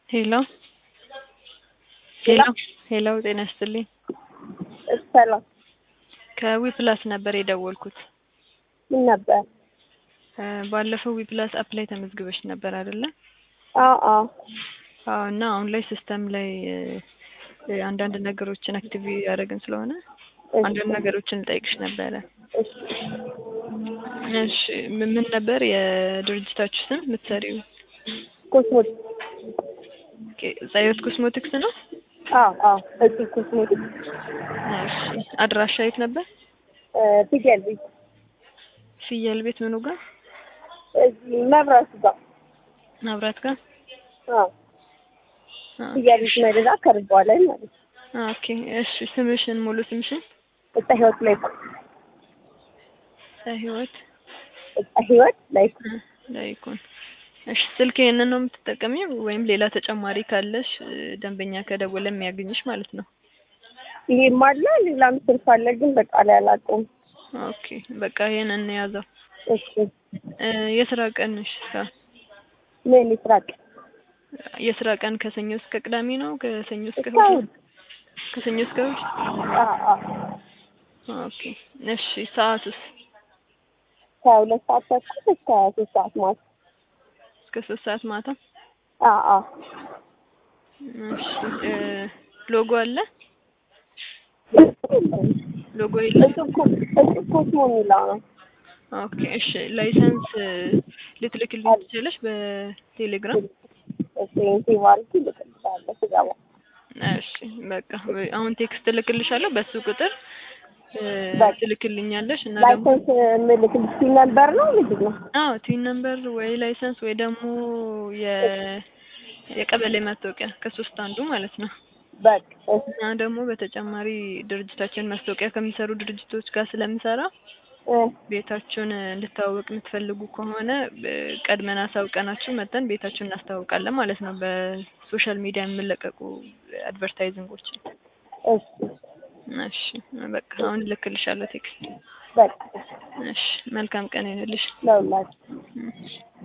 ሄሎ ሄሎ ሄሎ ጤና ይስጥልኝ ሰላም ከዊፕላስ ነበር የደወልኩት። ምን ነበር? እ ባለፈው ዊፕላስ አፕ ላይ ተመዝግበሽ ነበር አይደለ? አዎ አዎ አዎ እና አሁን ላይ ሲስተም ላይ እ አንዳንድ ነገሮችን አክቲቭ ያደረግን ስለሆነ እሺ፣ አንዳንድ ነገሮችን ልጠይቅሽ ነበረ። እሺ። እሺ ምን ምን ነበር የድርጅታችሁ ስም የምትሰሪው? ኮስሞቲክ ጸዮት ኮስሞቲክስ ነው? አዎ አዎ እዚህ ኮስሞቲክ እሺ አድራሻ የት ነበር? እ ፍየል ቤት ፍየል ቤት ምኑ ጋር? እዚህ መብራቱ ጋር መብራት ጋር? አዎ ፍየል ቤት መደዳ ከርቧለን ማለት ነው። ኦኬ እሺ ስምሽን ሙሉ ስምሽን? እጣ ህይወት ላይ ህይወት እጣ ህይወት ላይ ላይኩን እሺ ስልክ ይሄንን ነው የምትጠቀሚው ወይም ሌላ ተጨማሪ ካለሽ እ ደንበኛ ከደወለ የሚያገኝሽ ማለት ነው? ይሄም አለ ሌላም ስልክ አለ፣ ግን በቃ ላይ አላውቀውም። ኦኬ በቃ ይሄንን እንያዘው። እሺ እ የስራ ቀንሽ ሳ ምን ይስራቅ የስራ ቀን ከሰኞ እስከ ቅዳሜ ነው? ከሰኞ እስከ እስከ እሑድ? እሑድ? ከሰኞ እስከ እሑድ? አዎ አዎ ኦኬ እሺ ሰዓቱስ? ከሁለት ሰዓት ተኩል እስከ ሶስት ሰዓት ማለት እስከ ሶስት ሰዓት ማታ? አዎ አዎ እሺ እ ሎጎ አለ? ሎጎ የለም? እሱ እኮ እሱ ኮስሞ የሚለው ነው። ኦኬ እሺ ላይሰንስ እ ልትልክልኝ ትችላለሽ በቴሌግራም? እሺ ሴቭ አድርጊ ልቅልሻለሁ ስገባ። እሺ በቃ አሁን ቴክስት እልክልሻለሁ በሱ ቁጥር እ በቃ። ትልክልኛለሽ እና ደግሞ ላይሰንስ የምልክልሽ ሲል ነበር ነው ምንድን ነው? አዎ ቲን ነምበር ወይ ላይሰንስ ወይ ደግሞ የ የቀበሌ መታወቂያ ከሶስት አንዱ ማለት ነው። በቃ እሺ እና ደግሞ በተጨማሪ ድርጅታችን ማስታወቂያ ከሚሰሩ ድርጅቶች ጋር ስለምሰራ እ ቤታችሁን እንድታዋወቅ የምትፈልጉ ከሆነ እ ቀድመን አሳውቀናችሁ መጥተን ቤታችሁን እናስተዋውቃለን ማለት ነው። በሶሻል ሚዲያ የሚለቀቁ አድቨርታይዚንጎችን። እሺ እሺ በቃ አሁን እልክልሻለሁ ቴክስት። በቃ እሺ መልካም ቀን ይሁንልሽ። ለሁላችሁ እሺ